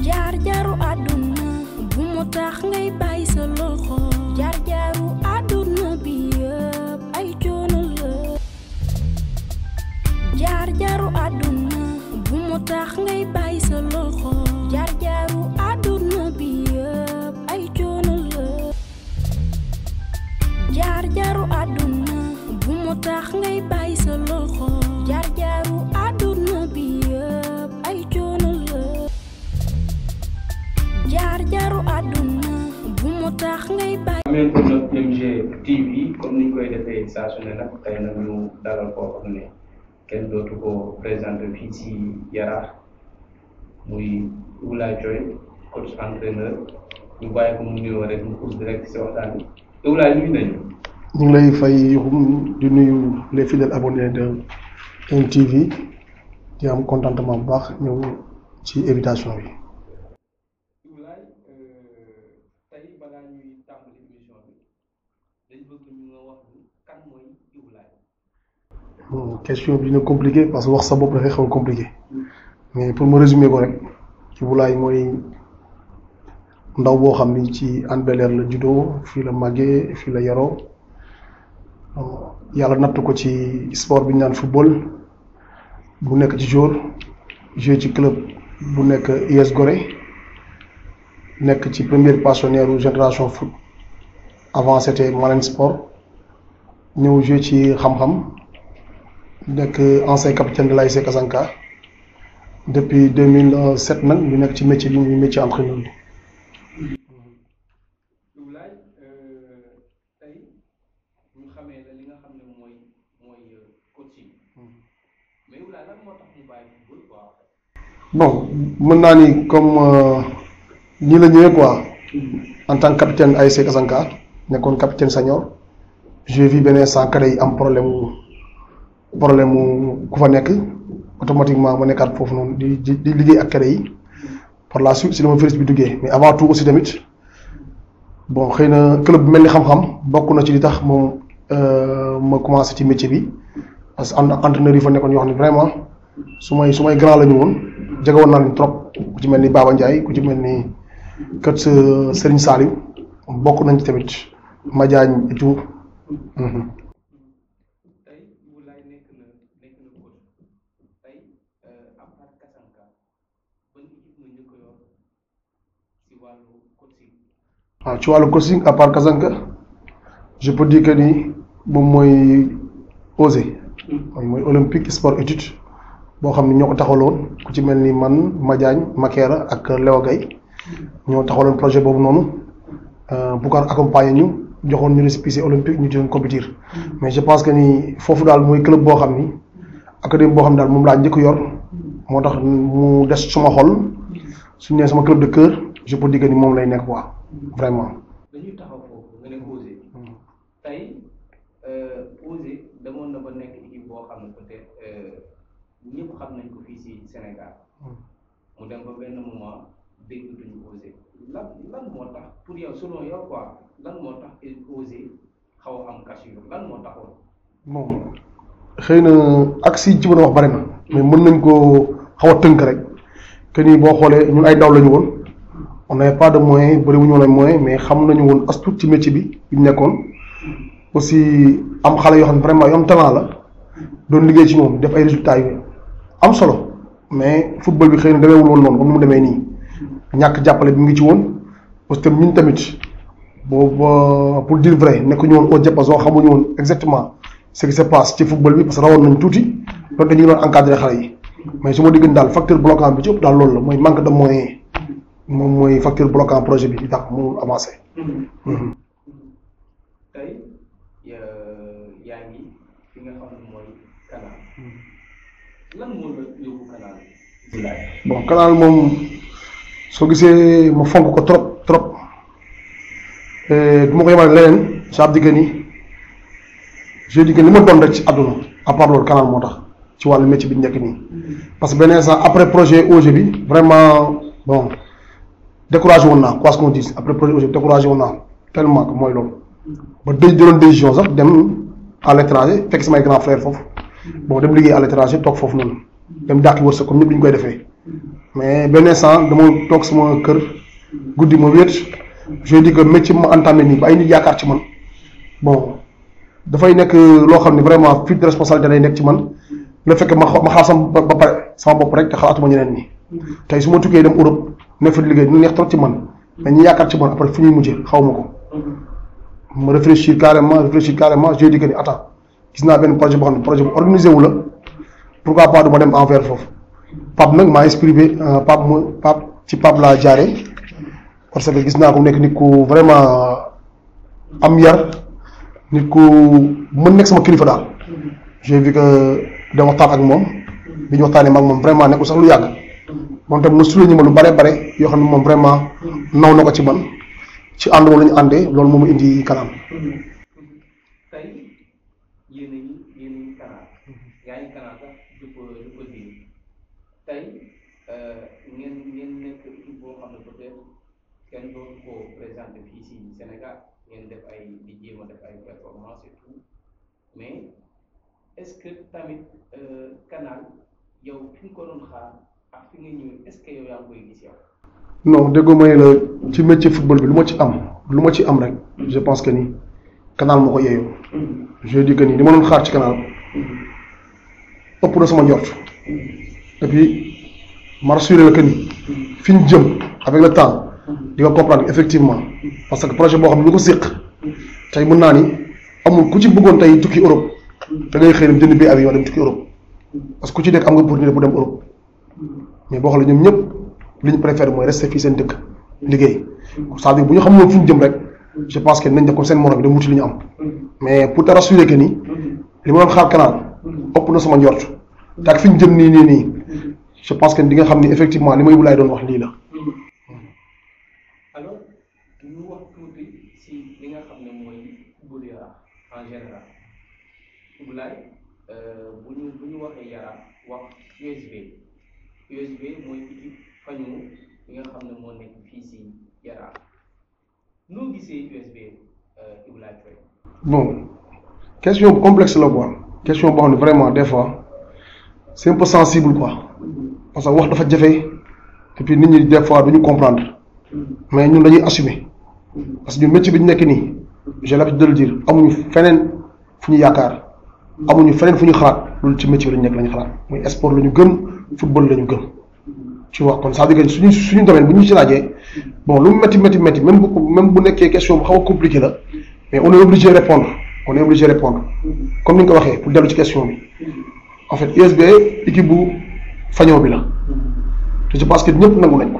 jaar jaaru àdduna bu mu tax ngay bàyyi sa loxo jaar jaaru àdduna bi yëpp ay coono la jaar jaaru àdduna bu mu tax ngay bàyyi sa loxo jaar jaaru àdduna bi yëpp ay coono la jaar jaaru àdduna bu mu tax ngay bàyyi sa loxo jaar jaaru àdduna bi yëpp ay coono la jaar jaaru àdduna bu mu tax ngay bàyyi ameen ko nag MG TV comme niñ koy defee saa su ne nag tey nag ñu dalal koo xam ne kenn dootu ko présenté fii ci Yaraax muy Oulaye Thioye coach entraîneur ñu bàyyi ko mu nuyoo rek mu pousse direct ci waxtaan bi Oulaye nuyu nañu ñu ngi lay fay Yoxum di nuyu les fidèles abonnés de MTV di am contentement bu baax ñëw ci invitation bi. Oulaye tey balaa ñuy tàmbali émission bi dañ bëgg ñu nga wax ni kan mooy Oulaye Bon, question bi dina compliqué parce que wax sa bopp dafay xaw a compliqué mais pour me résumer ko rek Oulaye mooy ndaw boo xam ni ci Hann Bel-Air la juddoo fii la màggee fii la yaroo yàlla natt ko ci sport bi ñu naan football bu nekk ci jour joué ci club bu nekk US Gorée nekk ci première passionnaire u génération foot avant c'était Malen Sport ñëw joué ci xam-xam nekk ancien capitaine de l'ASC Kasanka depuis 2007 nag ñu nekk ci métier bi muy métier entraîneur bi. Oulaye tey ñu xamee la li nga xam ne mooy mooy coaching mais Oulaye lan moo tax mu bàyyi football quoi bon mën naa ni comme nii la ñëwee quoi en tant que capitaine ASC Kasanka nekkoon capitaine senior j'ai vu benn instant cadets yi am problème mu problème mu ku fa nekk automatiquement ma nekkaat foofu noonu di di di liggéey ak cadets yi par la suite si la ma virus bi duggee mais avant tout aussi tamit bon xëy na club bu mel ni xam-xam bokk na ci li tax moom ma commencé ci métier bi parce que am na entraîneurs yi fa nekkoon yoo xam ne vraiment su may su may grand la ñu woon jege woon naa leen trop ku ci mel ni Baba Ndiaye ku ci mel ni kër sa Serigne Saliou bokk nañ ci tamit Madiagne et tout. tey Oulaye nekk na nekk na coach tey à part Kasanka ban équipe nga njëkk a yor si wàllu coaching waaw ci wàllu coaching à part Kasanka je peux dire que ni moom mooy osé mooy mooy olympique sport étude boo xam ne ñoo ko taxawaloon ku ci mel ni man Madiagne Makera ak Léo Gaye ñoo taxawaloon projet boobu noonu bu ko accompagner ñu joxoon ñu récépissé olympique ñu doon compétir mais je pense que ni foofu daal mooy club boo xam ni académie boo xam ne daal moom laa njëkk yor moo tax mu des suma xol suñu nee sama club de cœur je peux dire que ni moom lay nekk quoi vraiment. dañuy taxaw foofu nga ne Osé tey Osé demoon na ba nekk équipe boo xam ne peut-être ñëpp xam nañ ko fii si Sénégal mu dem ba benn moment déggatuñu Osé lan lan moo tax pour yow selon yow quoi lan moo tax Osé xaw a am cassure lan moo taxoon. bon xëy na ak si ci mën a wax bari na mais mën nañ koo xaw a tënk rek que ni boo xoolee ñun ay ndaw lañu woon on n'avait pas de moyens bëri wu ñu woon ay moyens mais xam nañu woon as tuut ci métier bi bi ñu nekkoon aussi am xale yoo xam ne vraiment yu am talent la doon liggéey ci moom def ay résultats yu am solo mais football bi xëy na demeewul woon noonu comme ni mu demee nii ñàkk jàppale bi mu ngi ci woon parce que ñun tamit boobu pour dire vrai nekkuñu woon au diapason xamuñu woon exactement ce qui se passe ci football bi parce que rawoon nañ tuuti donte ñu ngi doon encadré xale yi mais su ma diggante daal facteur bloquant bi ci ëpp daal loolu la mooy manque de moyens moom mooy facteur bloquant projet bi di tax mu avancé. tey yaa ngi fi nga xam ne mooy canal lan moo la yóbbu canal bi. bon canal moom soo gisee ma fonk ko trop trop du ma ko yemale leneen ça veut dire que ni je dis que li ma doon rek ci àdduna à part loolu canal moo tax ci wàllu métier bi ñu nekk nii parce que benn instant après projet OG bi vraiment bon découragé woon naa quoi ce qu'on dise après projet OG bi découragé woon naa tellement que mooy loolu ba dëj jëloon décision sax dem à l'étranger fekk samay grand frère foofu bon dem liggéey à l'étranger toog foofu noonu dem dàqi wërsëg comme ñëpp li ñu koy defee mais benn instant dama toog sama kër guddi ma wéet je dis que métier ma entamé nii ba ay nit yaakaar ci man bon dafay nekk loo xam ne vraiment fuite de responsabilité day nekk ci man le fait que ma ma xaar sama ba pare sama bopp rek te xalaatuma ñeneen ñi tey su ma tukkee dem Europe ne fa di liggéey dina neex trop ci man mais ñi yaakaar ci man après fu ñuy mujjee xaw ma ko ma réfléchir carrément réfléchir carrément je dis que ni attends gis naa benn projet boo xam ne projet bu organisé wu la pourquoi pas du ma dem envers foofu Pape nag maa inspiré Pape mu Pape ci Pape laa jaaree parce que gis naa ko nekk nit ku vraiment am yar nit ku mën nekk sama kilifa daal j'ai vu que dama waxtaan ak moom bi ñu waxtaanee mag moom vraiment nekkul sax lu yàgg moom tam mu souligné ma lu bare bare yoo xam ne moom vraiment naw na ko ci man ci ànd moom la ñu àndee loolu moom indi kanam. tey yéen a ngi yéen a ngi canal yaa ngi canal sax du ko du ko dégg tey ngeen ngeen nekk équipe boo xam ne peut-être kenn doon ko présenté fii si Sénégal ngeen def ay di jéem a def ay performance et tout mais est-ce que tamit canal yow fi nga ko doon xaar ak fi nga ñëwee est-ce que yow yaa ngi koy gis yow. non déggoo may la ci métier football bi lu ma ci am lu ma ci am rek je pense que ni canal moo ko yeeyoo je dis que ni li ma doon xaar ci canal ëpp na sama njort et puis ma rassuré la que ni fi ñu jëm avec le temps di nga comprendre effectivement parce que projet boo xam ne ñu ko séq tey mën naa ni amul ku ci bëggoon tey tukki Europe da ngay xëy dem jënd bi avion dem tukki Europe parce que ku ci nekk am nga opportunité bu dem Europe mais boo xoolee ñoom ñëpp li ñu préféré mooy rester fii seen dëkk liggéey c'est-à-dire bu ñu xamoon fu ñu jëm rek je pense que nañ def comme seen morom bi dem wuti li ñu am mais pour te rassurer que ni li ma doon xaar canal ëpp na sama njort te ak fi ñu jëm nii nii nii je pense que di nga xam ni effectivement li ma yóbbu laay doon wax lii la. alors ñu wax tuuti si li nga xam ne mooy football Yaraax en général Ibulaay bu ñu bu ñu waxee Yaraax wax USB USB mooy équipe fañu li nga xam ne moo nekk fii si Yaraax noo gisee USB Ibulaay Faye bon question bu complexe la quoi question boo xam ne vraiment des fois c'est un peu sensible quoi parce que wax dafa jafe et puis nit ñi des fois duñu comprendre mais ñun dañuy assumer parce que ñun métier bi ñu nekk nii j'ai l'habitude de le dire amuñu feneen fu ñu yaakaar amuñu feneen fu ñu xalaat loolu ci métier bi lañu nekk lañu xalaat muy sport la ñu gëm football la ñu gëm ci wax kon c'est-à-dire que suñu suñu domaine bu ñu ci laajee bon lu mu métti métti métti même bu même bu nekkee question bu xaw a compliqué la mais on est obligé de répondre on est obligé de répondre comme ni nga ko waxee pour dellu ci question bi en fait USB équipe bu fañoo bi la te je pense que ñëpp nangu nañ ko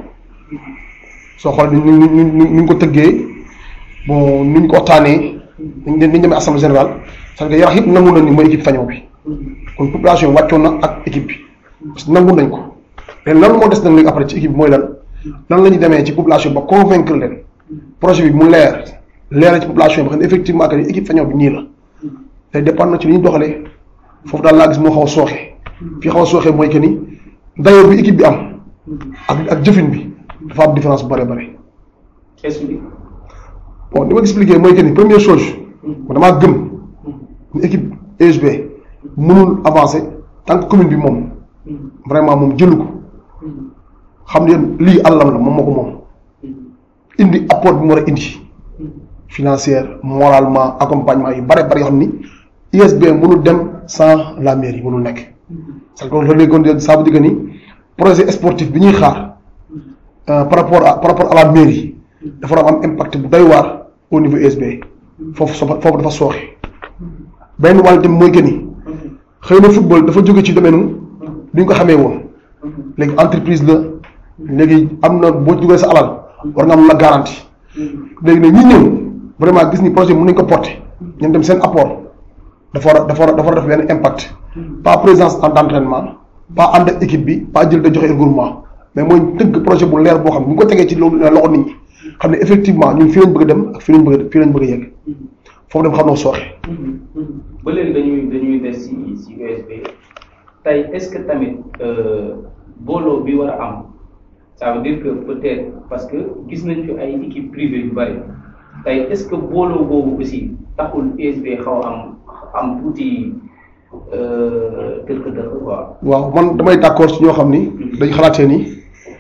soo xoolee ni ñu ñu ñu ñu ko tëggee bon ni ñu ko waxtaanee ni ñu ni ñu demee assemblée générale c'est-à-dire que Yaraax yëpp nangu nañ ni mooy équipe fañoo bi kon population yi wàccoon na ak équipe bi parce que nangu nañ ko léegi lan moo des nag léegi après ci équipe bi mooy lan lan la ñuy demee ci population ba convaincre leen projet bi mu leer leer ci population bi xam ne effectivement que ni équipe fañoo bi nii la day dépendre na ci li ñu doxalee foofu daal laa gis moo xaw a sooxe fii xaw a sooxe mooy que ni d'ailleurs bi équipe bi am ak ak jëfin bi dafa am différence bu bëri bëri. explique bon li ma expliqué mooy que ni première chose man damaa gëm ni équipe USB mënul avancer tant que commune bi moom vraiment moom jëlu ko xam ne lii àllam la moom moo ko moom indi apport bi mu war a indi financière moralement accompagnement yu bare bari yoo xam ni USB mënul dem sans la mairie mënul nekk. parce que loolu léegi kon ça veut dire que ni projet sportif bi ñuy xaar par rapport à par rapport à la mairie dafa war a am impact bu doy waar au niveau USB foofu so foofu dafa sooxe benn wàll tamit mooy que ni xëy na football dafa jóge ci domaine bi ñu ko xamee woon léegi entreprise la léegi am na boo dugalee sa alal war nga am la garantie léegi nag ñi ñëw vraiment gis ni projet mën nañ ko porter ñoom dem seen apport dafa war a dafa war a dafa war a def benn impact pas présence en entraînement pas ànd ak équipe bi pas jël da joxe regroupement mais mooy tëgg projet bu leer boo xam ne bu ñu ko tegee ci loolu loxo nit ñi xam ne effectivement ñun fii lañ bëgg a dem ak fii lañ bëgg a fii lañ bëgg a yegg foofu dem xam noo sooxe. ba léegi dañuy dañuy des si si USB tey est-ce que tamit booloo bi war a am ça veut dire que peut-être parce que gis nañ fi ay équipe privée yu bari tey est-ce que booloo boobu aussi taxul USB xaw a am am tuuti tëkk-tëkk quoi. waaw man damay d'accord ci ñoo xam ni dañ xalaatee ni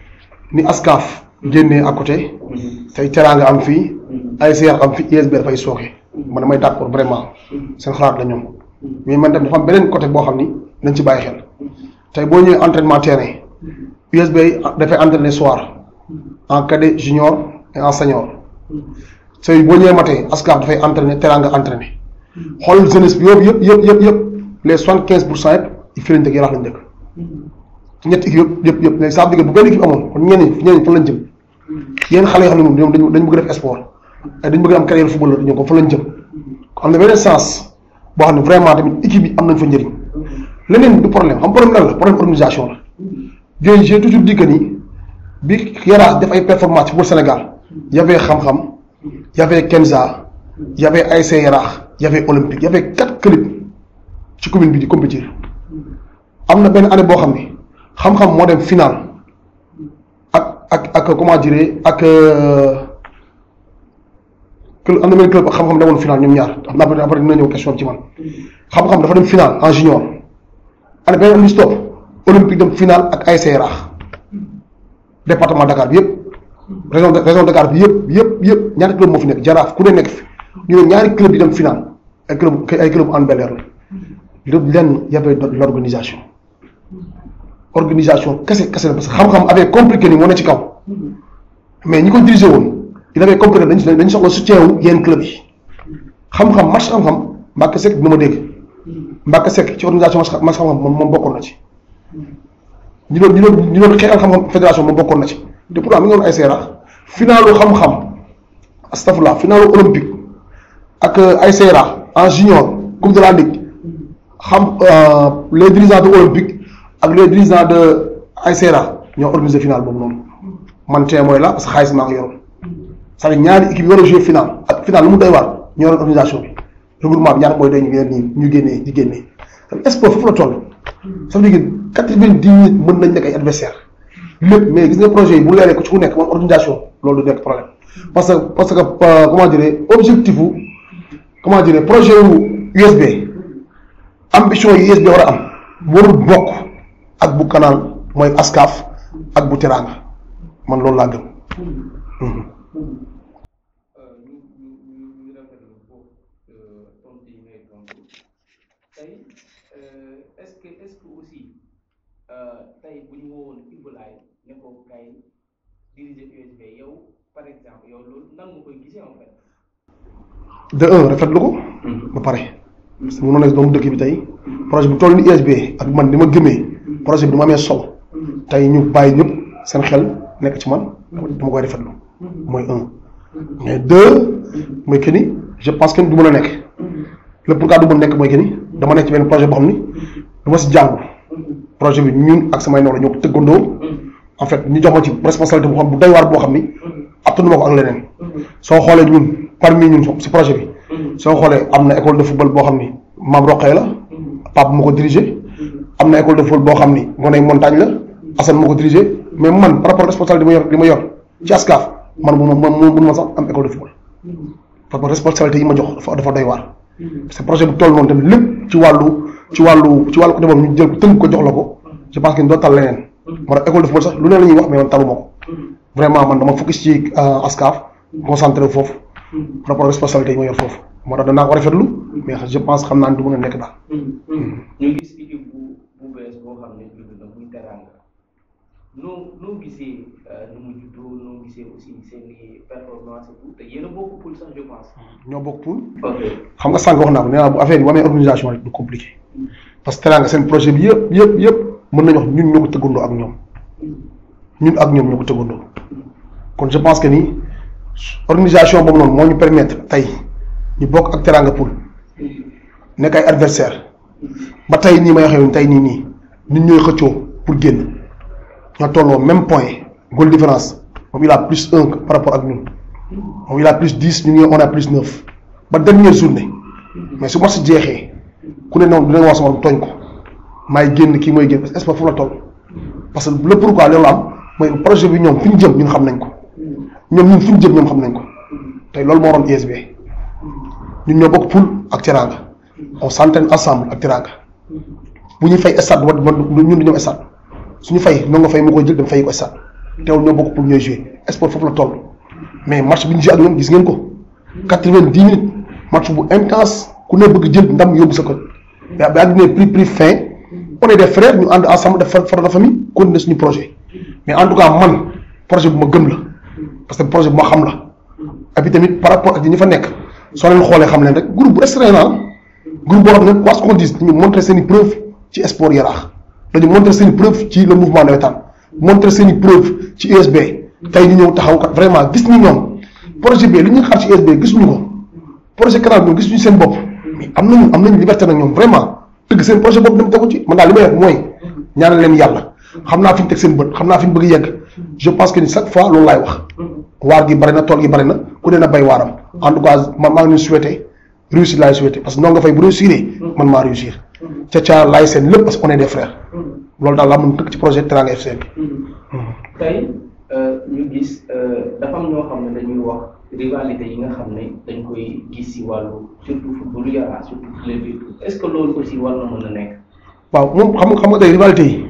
ni ASCAF génnee à côté tey teraanga am fii ASCR am fii ISB dafay sooxe man damay d'accord vraiment seen xalaat la ñoom mais man tam dafa am beneen côté boo xam ni nañ ci bàyyi xel tey boo ñëwee entraînement terrain USB dafay entraîner soir en cadet junior et en senior tey boo ñëwee matin ASCAF dafay entraîner teraanga entraîner xool jeunesse bi yëpp yëpp yëpp yëpp yëpp les soixante quinze pour cent yëpp fii lañ dëkk yaraax lañ dëkk ñetti équipe yëpp yëpp yëpp léegi ça veut dire bu benn équipe amoon kon ñeneen ñi ñeneen fan lañ jëm yéen xale yoo xam ne moom ñoom dañu dañu bëgg def sport ay dañu bëgg am carrière footballeur ñoom ko fan lañ jëm am na beneen sens boo xam ne vraiment tamit équipe yi am nañ fa njëriñ leneen du problème xam problème lan la problème organisation la yooyu j'ai toujours dit que ni bi Yaraax def ay performance ci pour Sénégal y avait xam-xam y avait Kenza y avait ASC Yaraax y avait Olympique y avait quatre clubs ci commune bi di compétir am na benn année boo xam ni xam-xam moo dem final ak ak ak comment dire ak club am na benn club ak xam-xam demoon final ñoom ñaar xam naa après après dina ñëw question ci man xam-xam dafa dem final en junior année beneen année stop olympique dem final ak ASC Yaraax département Dakar bi yëpp région région Dakar bi yëpp yëpp yëpp ñaari club moo fi nekk jaraaf ku ne nekk fi ñu ne ñaari club yi dem final ay club ay club en Bel-Air la lépp lenn y avait de l'organisation organisation kese kese la parce que xam-xam avait compliqué ni moo ne ci kaw mais ñi ko dirigé woon il avait compris dañ dañ soxla soutien wu yenn club yi xam-xam match xam-xam Mbacke Seck dina ma dégg Mbacke Seck ci organisation match xam-xam moom moom bokkoon na ci ñu doon ñu doon ñu doon xeexal xam-xam fédération moom bokkoon na ci te pourtant mi ngi woon ay seera finalu xam-xam astafurlah finalu olympique ak ay seera en junior coupe de la ligue xam les dirigeants de olympique ak les dirigeants de ay seera ñoo organisé final boobu noonu man tey mooy la parce que xaalis maa ngi yoroon c'est-à-dire ñaari équipe yi war a jouer final ak final lu mu doy waar ñoo yoroon organisation bi regroupement bi ñaata mooy day ñu génne ñu génnee di génnee sport foofu la toll ça veut dire que quatre-vingt-dix minutes mën nañ nekk ay adversaire lépp mais gis nga projet yi bu leeree ko ci ku nekk moom organisation loolu du nekk problème parce que parce que comment dire objectif wu comment dire projet wu USB ambition yi USB war a am warul bokk ak bu canal mooy ASCAF ak bu Teranga man loolu laa gëm. ñu ñu ñu ñu rafetlu foofu tontu yi ngay tontu tey est-ce que est-ce que aussi tey bu ñu woowoon Ibulaay ne ko kay diriger USB yow par exemple yow loolu nan nga koy gisee en fait. de un rafetlu ko. ba pare. parce que mënoon na doomu dëkk bi tey projet bu toll ni USB ak man ni ma gëmee projet bi dama amee solo tey ñu bàyyi ñëpp seen xel nekk ci man dama koy rafetlu mooy un mais deux mooy que ni je pense que du mën a nekk le pourquoi du mën a nekk mooy que ni dama nekk ci benn projet boo xam ni du ma si jàngu projet bi ñun ak samay nawla ñoo ko tëggandoo en fait ñu jox ma ci responsabilité boo xam bu doy waar boo xam ni attanu ma ko ak leneen soo xoolee ñun parmi ñun si projet bi soo xoolee am na école de football boo xam ni maam Roqee la Pape moo ko dirigé am na école de football boo xam ni Ngonay Montagne la Assane moo ko dirigé mais man par rapport responsabilité bi ma yor li ma yor ci ASCAF man mun ma mun ma sax am école de football par rapport responsabilité yi ma jox dafa dafa doy waar. parce que projet bu toll noonu tamit lépp ci wàllu ci wàllu ci wàllu côté boobu ñu jël ko tënk ko jox la ko je pense que doo tal leneen. moo tax école de football sax lu ne la ñuy wax mais man taluma ko. vraiment man dama focus ci ASCAF concentré foofu. par rapport responsabilité yi ma yor foofu moo tax danaa ko rafetlu mais je pense xam naa ne du mën a nekk daal. ñu gis équipe bu bu bees boo xam ne judd na muy Teranga noo noo gisee nu mu juddoo noo gisee aussi seen i performance et tout te yéen a bokk poul sax je pense. ñoo bokk poul. ok xam nga sànq wax naa ko nee naa bu affaire yi bu amee organisation rek du compliqué parce que Teranga seen projet bi yëpp yëpp yëpp mën nañu wax ñun ñoo ko tëggandoo ak ñoom ñun ak ñoom ñoo ko tëggandoo kon je pense que ni. organisation boobu noonu moo ñu permettre tey ñu bokk ak Teranga Poul nekk ay adversaire ba tey nii may waxee tey nii nii nit ñooy xëccoo pour génn ñoo tolloo même point goal différence moom il a plus un par rapport ak ñun moom il a plus dix ñu ngi on a plus neuf ba dernière journée mais su match jeexee ku ne noonu dina wax sama tooñ ko maay génn kii mooy génn parce que espoir foofu la toll parce que le pourquoi loolu am mooy projet bi ñoom fi ñu jëm ñun xam nañ ko. ñoom ñun fi ñu jëm ñoom xam nañ ko tey loolu moo waroon ISB ñun ñoo bokk poule ak Teranga on s'entraîne ensemble ak Teranga bu ñuy fay stade wa ñun du ñoom stade suñu fay noo nga fay mu koy jël dem fay ko stade teewul ñoo bokk pour ñooy jouer sport foofu la toll mais match bi ñu joué ak ñoom gis ngeen ko quatre-vingt-dix minutes match bu intense ku ne bëgg jël ndam yóbbu sa kër mais ba àddina prix prix fin on est des frères ñu ànd ensemble def far de famille continuer suñu projet mais en tout cas man projet bu ma gëm la parce que projet bu ma xam la et puis tamit par rapport ak ñi fa nekk soo leen xoolee xam leen rek groupe bu restreint la groupe boo xam ne quoi qu'on dise dañu montrer seen i preuve ci sport yaraax dañu montrer seen i preuve ci le mouvement nawetaan montrer seen i preuve ci USB tey ñu ñëw taxaw kat vraiment gis ni ñoom projet bi li ñu xaar ci USB gisuñu ko projet canal ñoom gisuñu seen bopp mais am nañu am nañu liberté nag ñoom vraiment tëgg seen projet bopp dem tegu ci man daal li may def mooy ñaanal leen yàlla xam naa fi ñu teg seen bët xam naa fi ñu bëgg yegg je pense que ni chaque fois loolu laay wax waar gi bari na tool gi bari na ku ne na bay waaram en tout cas man maa ngi leen souhaité réussir laay souhaité parce que noo nga fay bu réussir man maa réussir ca ca laay seen lépp parce que on est des frères loolu daal laa mën tëgg ci projet Teranga FC bi. tey ñu gis dafa am ñoo xam ne dañuy wax rivalité yi nga xam ne dañ koy gis si wàllu surtout football Yaraax surtout club yi est-ce que loolu aussi war na mën a nekk. waaw moom xam nga xam nga tey rivalité yi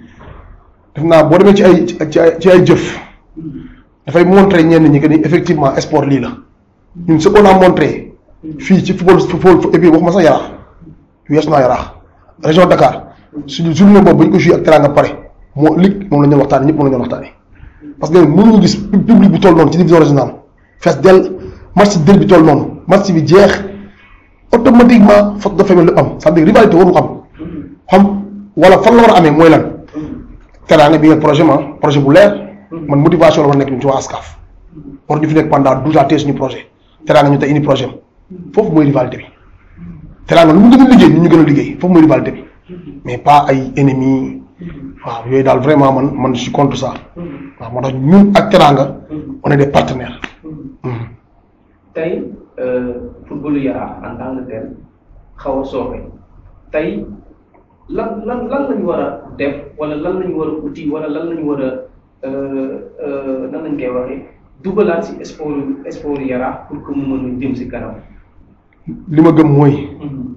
def naa boo demee ci ay ci ay ci ay jëf dafay montrer ñenn ñi que ni effectivement sport lii la ñun ce qu'on a montré fii ci football football et puis waxuma sax Yaraax weesu naa Yaraax région Dakar suñu journée boobu ba ñu ko joué ak Teranga pare moo lig moom la ñu doon waxtaanee ñëpp moom la ñu doon waxtaanee parce que mënuñu gis public bu toll noonu ci division régionale fees dell match del bi toll noonu match bi jeex automatiquement faute de famille lépp am c'est-à-dire rivalité waru am xam wala fan la war a amee mooy lan Teranga bi ngeen projet ma projet bu leer man motivation la war a nekk ñun ci waa ASCAF war ñu fi nekk pendant douze ans tey suñu projet Teranga ñu tey indi projet am foofu mooy rivalité bi Teranga lu mu gën a liggéey ñun ñu gën a liggéey foofu mooy rivalité bi mais pas ay ennemis waaw yooyu daal vraiment man man je suis contre ça waaw moo tax ñun ak Teranga on est des partenaires. tey footballu Yaraax en tant que tel xaw a sooxe tey lan lan lan lañu war a def wala lan lañu war a uti wala lan lañu war a nan lañ koy waxee dugalaat si sport sport Yaraax pour que mu mën a jëm si kanam. li ma gëm mooy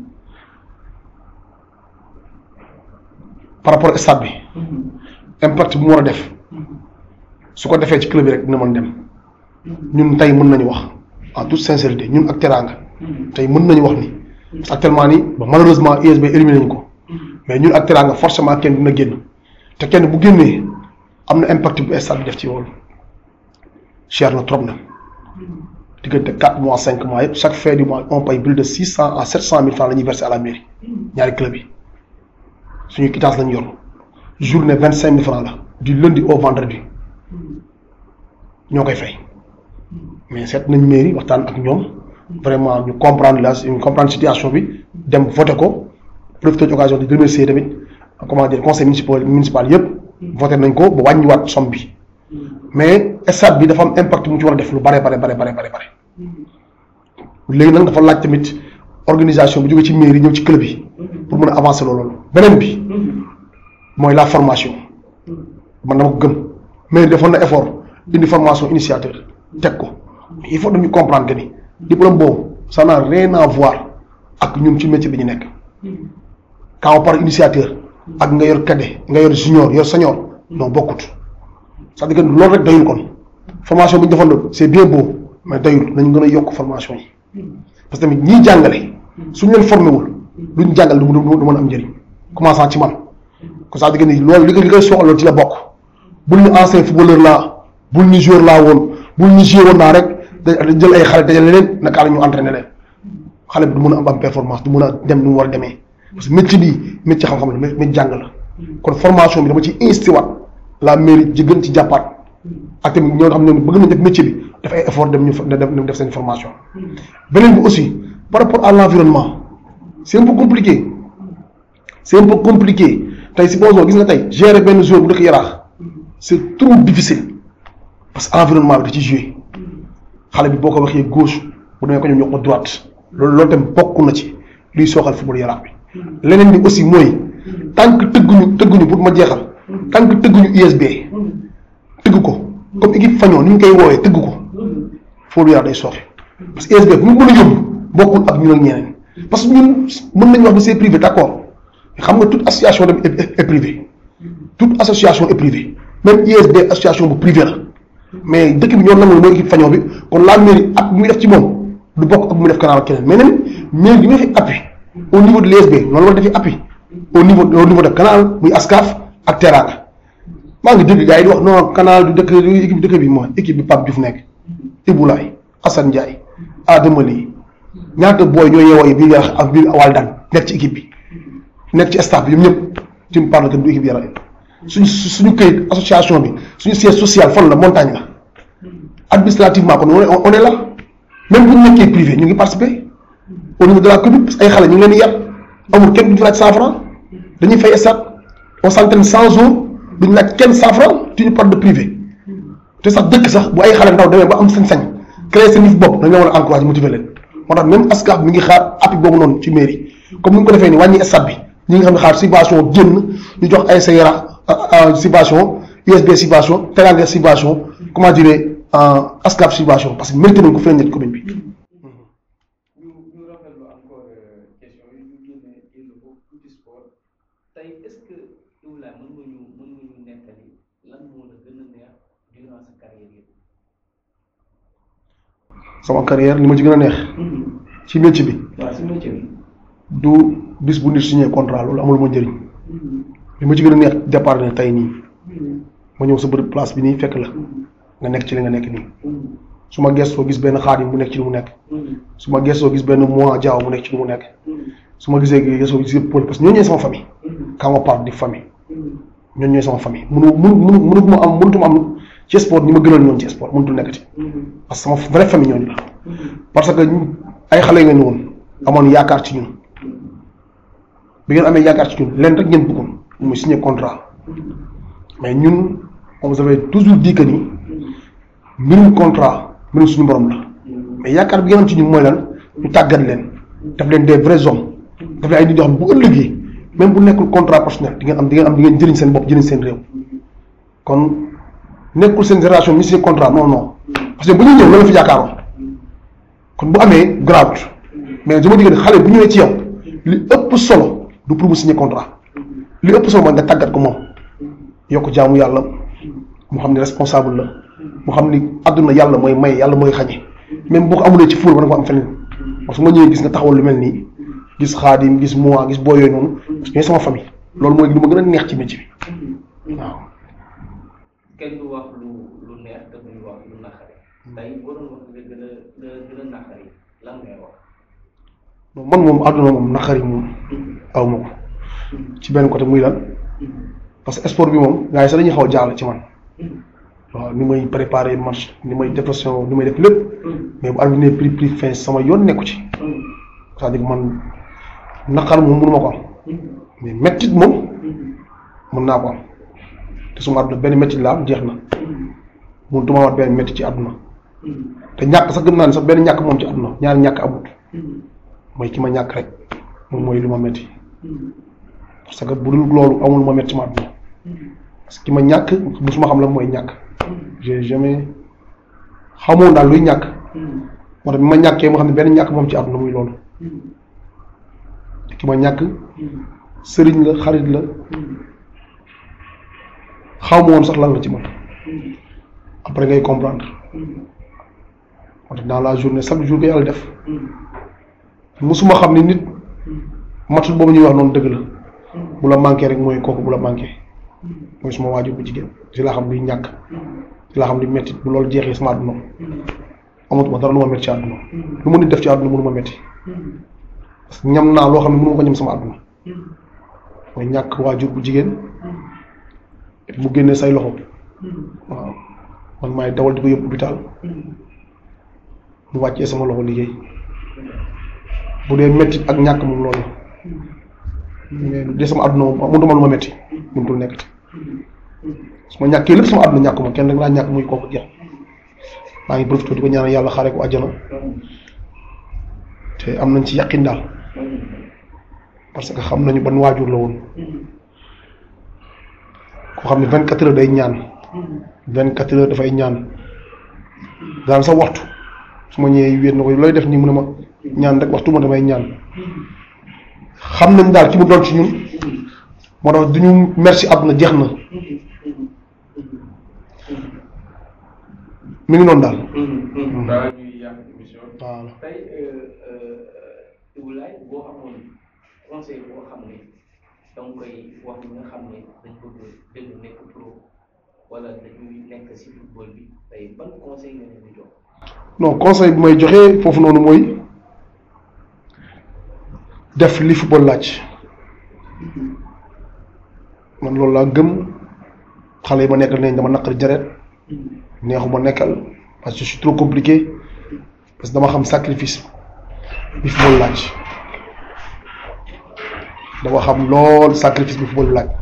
par rapport ak stade bi impact bi mu war a def su ko defee ci club bi rek dina mën dem ñun tey mën nañu wax en toute sincérité ñun ak Teranga tey mën nañu wax ni parce que actuellement nii ba malheureusement USB éliminé nañu ko mais ñun ak Teranga forcément kenn dina génn te kenn bu génnee am na impact bu stade bi def ci loolu cher na trop na diggante quatre mois cinq mois yëpp chaque fin du mois on paye plus de six cent à sept cent mille francs la ñuy verser à la mairie ñaari club yi suñu quittance lañu yor journée vingt cinq mille francs la du lundi au vendredi ñoo koy fay mais seet nañ mairie waxtaan ak ñoom vraiment ñu comprendre la ñu comprendre situation bi dem voté ko profité ci occasion di remercier tamit comment dire conseil municipal municipal yëpp voté nañ ko ba wàññiwaat somme bi mais stade bi dafa am impact mu ci war a def lu bare bare bare bare bare léegi nag dafa laaj tamit organisation bu jógee ci mairie ñëw ci club yi pour mën a avancer loolu beneen bi mooy la formation man dama ko gëm mairie defoon na effort indi formation initiateur teg ko il faut dañu comprendre que ni diplôme boobu ça n'a rien à voir ak ñun ci métier bi ñu nekk quand on parle initiateur ak nga yor cadet nga yor junior yor senior non bokkut c'est-à-dire que loolu rek doyul kon formation bi ñu defoon c'est bien beau mais doyul nañu gën a yokk formation yi parce que tamit ñiy jàngale suñu leen formé wul luñ jàngal du du mën a am njëriñ commençant ci man ko c'est-à-dire que ni loolu li koy li koy soxla loolu ci la bokk bul ni ancien footballeur laa bul ni joueur laa woon bul ni joueur woon naa rek da jël ay xale dajale leen naka la ñu entraîné leen xale bi du mën a am am performance du mën a dem ni mu war a demee parce que métier bi métier xam-xam la métier jàng la kon formation bi dama ci insisté waat la mairie ji gën ci jàppaat ak tamit ñoo xam ne bëgg nañ def métier bi def ay effort dem ñu dem def seen formation beneen bi aussi par rapport à l'environnement c'est un peu compliqué c'est un peu compliqué tey supposons gis nga tey gérer benn joueur bu dëkk yaraax c'est trop difficile parce que environnement bi da ci joué xale bi boo ko waxee gauche bu demee ko ñoom ñoo ko droite loolu loolu tam bokk na ci luy sooxal football yaraax bi leneen bi aussi mooy tant que tëgguñu tëgguñu pour ma jeexal tant que tëgguñu USB tëgg ko comme équipe fañoo ni ñu koy woowee tëgg ko football yaraax day sooxe parce que USB bu ñu mën a yóbbu bokkul ak ñun ak ñeneen parce que ñun mën nañu wax ni c'est privé d'accord xam nga toute association dem est privée toute association est privée même ISD association bu privé la mais dëkk bi ñoo nangul mooy équipe fañoo bi kon la mairie at bi muy def ci moom du bokk ak bu muy def canal ak keneen mais même mairie bi muy def appui au niveau de l'ISB noonu la defee appui au niveau au niveau de canal muy ASCAF ak Teranga maa ngi dégg gars yi di wax non canal du dëkk du équipe dëkk bi mooy équipe bi Pape Diouf nekk Ibulaay Assane Ndiaye Adama Ly ñaata booy ñoo yeewoo yi biir yarax ak biir Waldan nekk ci équipe bi nekk ci staff bi ñoom ñëpp tu me parles que du équipe yarax suñu suñu këyit association bi suñu siège social fan la montagne la administrativement kon on est on est là même bu ñu nekkee privé ñu ngi participer au niveau de la commune parce que ay xale ñu ngi leen di yar amul kenn duñu fa laaj cent franc dañuy fay stade on s'entraîne cent jours duñu laaj kenn cent franc tu ñu parle de privé te sax dëkk sax bu ay xale ndaw demee ba am sañ-sañ créer seen yëf bopp dañ la war a encourager motiver leen moo tax même ASCAF mi ngi xaar appui boobu noonu ci mairie comme ni nga ko defee ni wàññi stade bi ñi nga xam ne xaar subvention génn ñu jox ay sa yara subvention USB subvention Teranga subvention comment dire ASCAF subvention parce que mérité nañ ko fi nekk commune bi. ñu ñu rafetlu encore question yi ñu génne génn ko tuuti sport tey est-ce que Ibrahima mën nga ñu mën nga ñu nettali lan moo la gën a neex durant sa carrière yëpp. sama carrière li ma ci gën a neex ci métier bi waaw si métier bi. du bis bu nit signé contrat loolu amul ma njëriñ li ma ci gën a neex départ ne tey nii ma ñëw sa bërëb place bi nii fekk la nga nekk ci li nga nekk nii su ma gestoo gis benn xaadim bu nekk ci li mu nekk su ma gestoo gis benn mois jaaw mu nekk ci li mu nekk su ma gisee gestoo gis yëpp parce que ñooñu ñooy sama famille quand on parle di famille ñooñu ñooy sama famille mënu mënu mënu mënutuma am mënutuma am ci sport ñi ma gënal ñoon ci sport mënutul nekkati parce que sama vraie famille ñooñu la parce que ñu- ay xale ngeen woon amoon yaakaar ci ñun bi ngeen amee yaakaar ci ñun leen rek ngeen bëggoon muy signé contrat mais ñun on vous avait toujours dit que ni mbirum contrat mbirum suñu borom la mais yaakaar bi ngeen am ci ñun mooy lan ñu tàggat leen def leen des vrais hommes daf leen ay nit yoo xam bu ëllëgee même bu nekkul contrat personnel di ngeen am di ngeen am di ngeen jëriñ seen bopp jëriñ seen réew kon nekkul seen génération mi signé contrat non non parce que bu ñuy ñëw loolu la fi yaakaaroon kon bu amee grave mais je me dis que xale bu ñëwee ci yow li ëpp solo du pour mu signer contrat li ëpp solo mooy nga tàggat ko moom yokk jaamu yàlla mu xam ne responsable la mu xam ni àdduna yàlla mooy may yàlla mooy xañe même boo ko amulee ci fuur ba nga ko am feneen parce que ma ñëwee gis nga taxawal lu mel nii gis xaadim gis moi gis boo yooyu noonu parce que ñooy sama famille loolu mooy lu ma gën a neex ci métier bi waaw. kenn du wax lu lu neex te duñu wax lu naqari tey boo doon wax nga gën a nga gën a naqari lan ngay wax. non man moom àdduna moom naqari moom aw ma ko ci benn côté muy lan parce que sport bi moom gars yi sax dañuy xaw a jaaxle ci man waaw ni may préparer match ni may dépression ni may def lépp mais bu arbitre ne prix prix fin sama yoon nekku ci c'est-à-dire que man naqar moom mënu ma ko am mais mettit moom mën naa ko am te suma àdduna benn mettit la am jeex na mun tuma wat benn mettit ci àdduna te ñàkk sax gëm naa ne sax benn ñàkk moom ci àdduna ñaari ñàkk amut mooy ki ma ñàkk rek moom mooy lu ma metti parce que bu dul loolu amul ma metti ma àdduna parce que ki ma ñàkk musuma xam la mooy ñàkk j'ai jamais xamoon daal luy ñàkk moo tax bi ma ñàkkee ma xam ne benn ñàkk moom ci àdduna muy loolu te ki ma ñàkk sëriñ la xarit la xaw ma woon sax lan la ci man après ngay comprendre moo tax dans la journée chaque jour que yàlla def musuma xam ni nit matul boobu ñuy wax noonu dëgg la bu la manqué rek mooy kooku bu la manqué mooy suma waajur bu jigéen si laa xam luy ñàkk si laa xam luy metti bu loolu jeexee sama àdduna amatuma dara lu ma metti ci àdduna lu ma nit def ci àdduna mënu ma metti parce que ñam naa loo xam ne mënu ma ko ñam sama àdduna mooy ñàkk waajur bu jigéen mu génnee say loxo waaw man maay dawal di ko yóbbu hôpital mu wàccee sama loxo liggéey bu dee métti ak ñàkk moom loolu mais lu dee sama àdduna moom mënutuma lu ma métti mënutul nekkati su ma ñàkkee lépp sama àdduna ñàkkuma kenn rek laa ñàkk muy kooku jeex maa ngi profité di ko ñaanal yàlla xaare ko àjjana te am nañ ci yàqin daal parce que xam nañu ban waajur la woon koo xam ne vingt quatre heures day ñaan vingt quatre heures dafay ñaan daan sa waxtu su ma ñëwee wéet na ko looy def nii mu ne ma ñaan rek waxtu ma damay ñaan xam nañ daal ci mu doon ci ñun moo tax du ñu merci àdduna jeex na mi ngi noonu daal. balaa ñuy yàq émission voilà tey Iboulaye boo amoon conseil boo xam ne da nga koy wax ñi nga xam ne dañ bëgg dégg nekk pro wala dañuy nekk si football bi tey ban conseil nga leen di jox. non conseil bi may joxe foofu noonu mooy def li football laaj man loolu laa gëm xale yi ma nekkal nañ dama naqari jaret neexuma nekkal parce que je suis trop compliqué parce que dama xam sacrifice bi football laaj dama xam lool sacrifice bi football laaj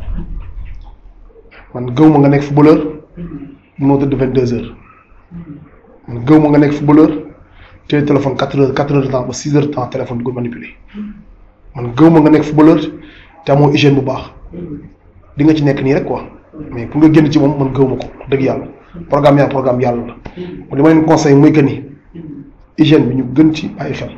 man gëw ma nga nekk footballeur mënoo tëdd vingt deux heures man gëw ma nga nekk footballeur téye téléphone quatre heures quatre heures de temps ba six heures de temps téléphone di ko manipuler man gëw ma nga nekk footballeur te amoo hygiène bu baax di nga ci nekk nii rek quoi mais pour nga génn ci moom man gëw ma ko dëgg yàlla programme yaa programme yàlla la mu li ma leen conseil mooy que ni hygiène bi ñu gën ci bàyyi xel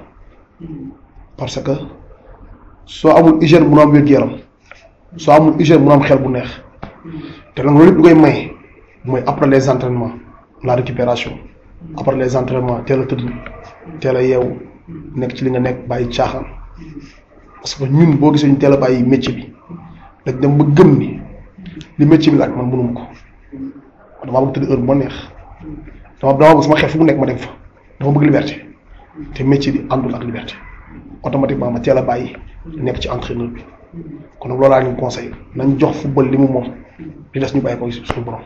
parce que soo amul hygiène mun a am wér-gu-yaram soo amul hygiène mun a am xel bu neex te nag loolu lépp lu koy maye mooy après les entraînements la récupération après les entraînements teel a tëdd teel a yeewu nekk ci li nga nekk bàyyi caaxaan parce que ñun boo gisee ñu teel a bàyyi métier bi dañ dem ba gëm ni li métier bi laaj man mënuma ko damaa bëgg tëdd heure bu ma neex dama dama bëgg sama xel fu mu nekk ma dem fa dama bëgg liberté te métier bi àndul ak liberté automatiquement ma teel a bàyyi nekk ci entraîneur bi kon nag loolu laa leen conseil nañ jox football li mu moom li des ñu bàyyi ko suñu borom.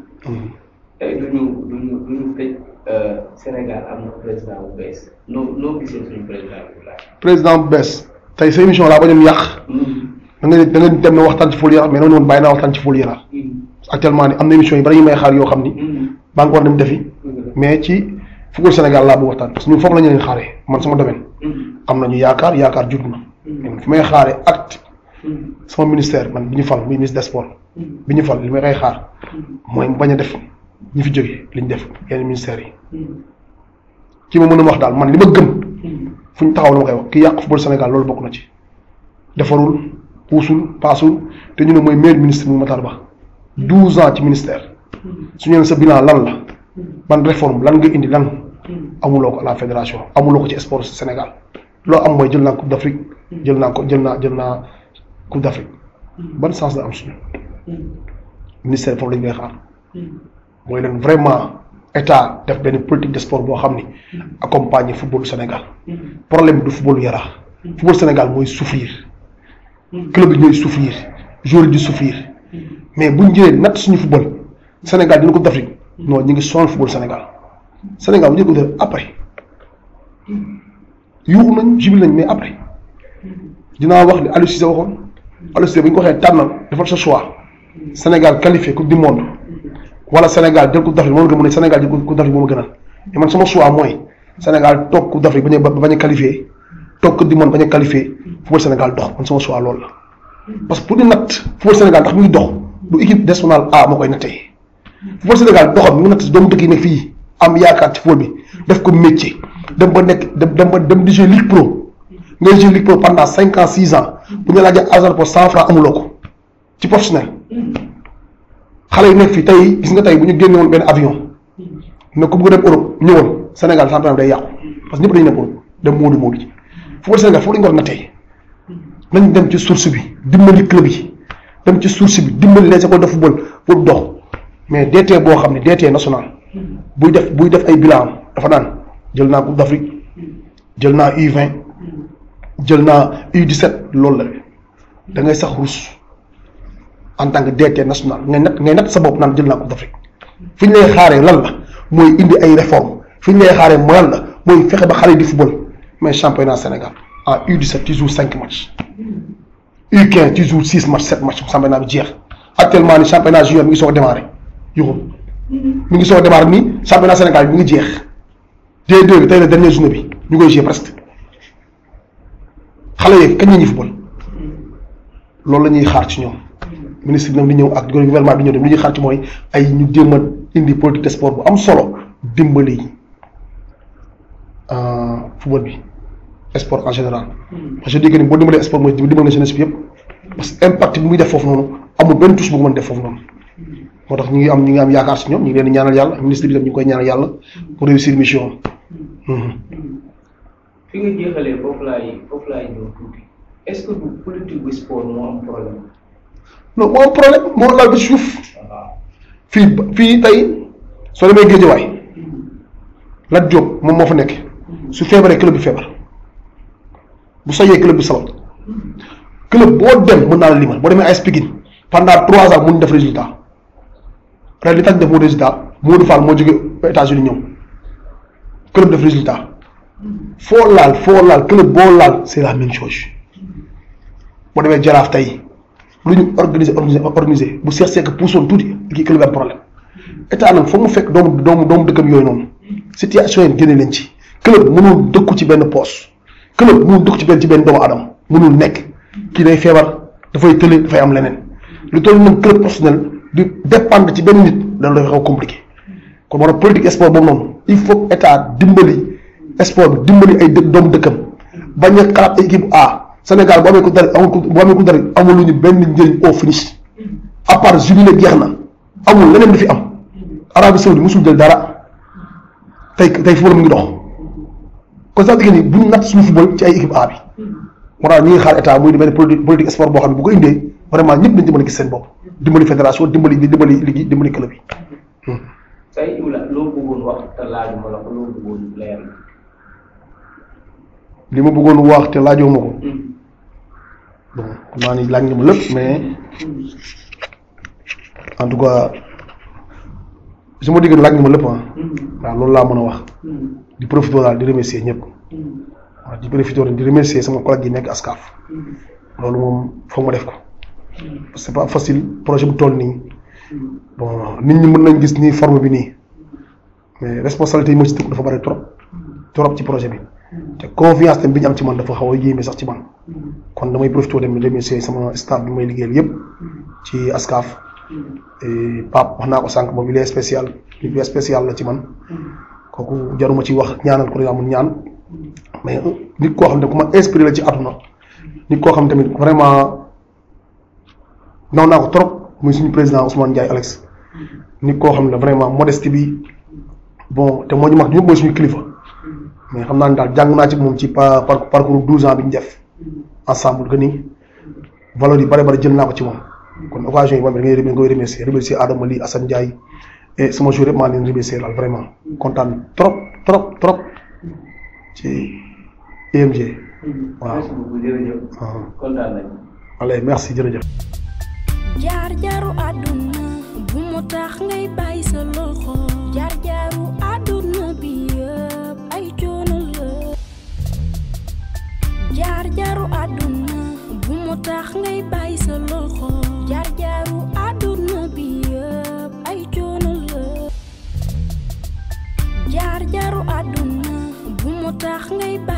tey du ñu du ñu du ñu tëj Sénégal am na président bu bees noo noo gisee suñu président bu laaj. président bu bees tey sa émission laa ba doon yàq da nga da nga dem na waxtaan ci Fóol Yara mais dama ne woon bàyyi naa waxtaan ci Fóol Yara actuellement ni am na émission yi bari ñu may xaar yoo xam ni baa ngi war dem defi mais ci football Sénégal laa bëgg waxtaan parce que ñun foofu la ñu leen xaaree man sama domaine am nañu yaakaar yaakaar jur na mais fi may xaaree acte sama ministère man bi ñu fal muy ministre des sports bi ñu fal li may koy xaar mooy mu bañ a def ñi fi jógee li ñu def yeneen ministères yi ki ma mën a wax daal man li ma gëm fu ñu taxaw la ma koy wax ki yàq football Sénégal loolu bokk na ci defarul puusul paasul te ñu ne mooy meilleur ministre mu Matar Ba douze ans ci ministère su ñu leen sa bilan lan la ban réforme lan nga indi lan amuloo ko à la fédération amuloo ko ci sport Sénégal loo am mooy jël naa coupe d'Afrique jël naa ko jël naa jël naa coupe d'Afrique ban sens la am suñu ministère foofu lañ koy xaar mooy leen vraiment état def benn politique de sport boo xam ni accompagner football Sénégal problème bi du football Yara football Sénégal mooy souffrir club yi ñooy souffrir joueur yi di souffrir mais bu ñu jëlee natt suñu football Sénégal dina ko d'Afrique non ñu ngi sonal football Sénégal Sénégal bu ñu ko def après yuuxu nañ jubil nañ mais après dinaa wax li Aliou Cissé waxoon Aliou Cissé bu ñu ko waxee tànnal defal sa choix Sénégal qualifié coupe du monde wala Sénégal jël coupe d'Afrique moom nga mën a Sénégal jël coupe d'Afrique moom a gënal mais man sama choix mooy Sénégal toog coupe d'Afrique bañ a bañ a qualifié toog coupe du monde bañ a qualifié football Sénégal dox man sama choix loolu la parce que pour ñu natt football Sénégal ndax mi ngi dox du équipe nationale A moo koy nattee football Sénégal doxam mi ngi natt doomu dëkk yi nekk fii am yaakaar ci football bi def ko métier dem ba nekk dem dem ba dem di jouer Ligue Pro ngay jouer Ligue Pro pendant cinq ans six ans bu ñu laajee argent pour cent francs amuloo ko ci professionnel xale yi nekk fii tey gis nga tey bu ñu génne woon benn avion ne ku bëgg dem Europe ñëwoon Sénégal championnat bi day yàqu parce que ñëpp dañu nekk Europe dem Moodu Moodu ji football Sénégal foofu la ñu war a nattee nañ dem ci source bi dimbali club yi dem ci source bi dimbali les écoles de football pour dox mais DT boo xam ne DT national buy def buy def ay bilan dafa naan jël naa coupe d'Afrique jël naa U20 jël naa U17 loolu la da ngay sax rus en tant que DT national ngay nat ngay nat sa bopp naan jël naa coupe d'Afrique fi ñu lay xaaree lan la mooy indi ay réformes fi ñu lay xaaree mooy lan la mooy fexe ba xale yi di football mais championnat Sénégal en U17 tu joues cinq matchs U15 tu joues six matchs sept matchs championnat bi jeex actuellement ni championnat junior mi ngi soog a démarré yuxu mi ngi soog a démarré nii championnat Sénégal bi mi ngi jeex D2 bi tey la dernière journée bi ñu koy jouer presque xale yeeg kañ la ñuy football loolu la ñuy xaar ci ñoom ministre bi nag di ñëw ak gouvernement bi ñëw dem li ñuy xaar ci mooy ay ñu jéem a indi politique de sport bu am solo dimbali football bi sport en général parce que je dis que ni boo dimbalee sport mooy dimbali nga jeunesse bi yëpp parce que impact bi muy def foofu noonu amul benn touche bu ko mën def foofu noonu moo tax ñu ngi am ñu ngi am yaakaar si ñoom ñu ngi leen di ñaanal yàlla ministre bi tam ñu ngi koy ñaanal yàlla pour réussir mission am. fi nga jeexalee foofu laay foofu laay ñëw tuuti est-ce que du politique bu sport moo am problème non moo am problème moo laal ba ci suuf waaw fii ba- fii tey soo demee Géejawaay Lat Diop moom moo fa nekk su feebaree club bi feebar bu soyee club bi salal club boo dem mën naa la limal boo demee AS Pikine pendant trois ans mun def résultat ren li tax def moo résultat Modou Fall moo jóge États-Unis ñëw club def résultat foo laal foo laal club boo laal c'est la même chose boo demee Jaraaf tey lu ñu organiser organiser organiser bu seet seek puusoon tuuti kii club am problème état nag foog mu fekk doomu doomu doomu dëkkam yooyu noonu situation yi génne leen ci club mënul dëkku ci benn poste club mënul dëkku ci benn ci benn doomu adam mënul nekk kii day feebar dafay tële dafay am leneen lu toll nag club professionnel di dépendre ci benn nit loolu dafay xaw a compliqué kon moo tax politique sport boobu noonu il faut que état dimbali sport bi dimbali ay dë doomu dëkkam bañ a xalaat ay équipe A Sénégal bu amee ko dari amul ko bu amee ko dari amul lu ñu benn njëriñ au finish à part jubilé jeex na amul leneen di fi am Arabie Saoudite musul jël dara tey tey football mu ngi dox kon sax dëgg ni bu ñu natt suñu football ci ay équipe A bi moo tax ñu ngi xaar état muy di benn politique politique sport boo xam ne bu ko indee vraiment ñëpp dañ ci mën a gis seen bopp dimbali fédération dimbali dimbali liggéey dimbali club yi. tey Iwla loo bëggoon wax te laajuma la ko loo bëggoon leer li ma bëggoon wax te laajoo ma ko bon xam naa ni laaj nga ma lépp mais en tout cas su ma diggee laaj nga ma lépp ah waaw loolu laa mën a wax di profité daal di remercier ñëpp waaw di profité di remercier sama collègue yi nekk ASCAF loolu moom foog ma def ko parce que c'est pas facile projet bu toll nii bon nit ñi mën nañ gis nii forme bi nii mais responsabilité yi ma ci tëgg dafa bari trop trop ci projet bi te confiance tam bi ñu am ci man dafa xaw a yéeme sax ci man kon damay profité dem remercier sama staff bi may liggéeyal yëpp ci ASCAF et Pape wax naa ko sànq moom il est spécial il est spécial la ci man kooku jaruma ci wax ñaanal ko amul ñaan mais nit koo xam ne ku ma inspiré la ci àdduna nit koo xam tamit vraiment naw naa ko trop muy suñu président Ousmane Ndiaye Alex nit koo xam ne vraiment modestie bi bon te moo ñu mag ñëpp mooy suñu kilifa mais xam naa ne daal jàng naa ci moom ci par par parcours douze ans bi ñu def ensemble que ni valeur yi bari bari jël naa ko ci moom kon occasion yi moom da ngay da ngay remercier remercier Adama Ly Assane Ndiaye et sama jour yëpp maa leen remercier daal vraiment kontaan trop trop trop ci IMG waaw merci beaucoup jërëjëf kontaan nañu allez merci jërëjëf jaar jaaru àdduna bu mu tax ngay bàyyi sa loxo jaar jaaru àdduna bi yëpp ay coono la jaar jaaru àdduna bu mu tax ngay bàyyi sa loxo jaar jaaru àdduna bi yëpp ay coono la jaar jaaru àdduna bu mu tax ngay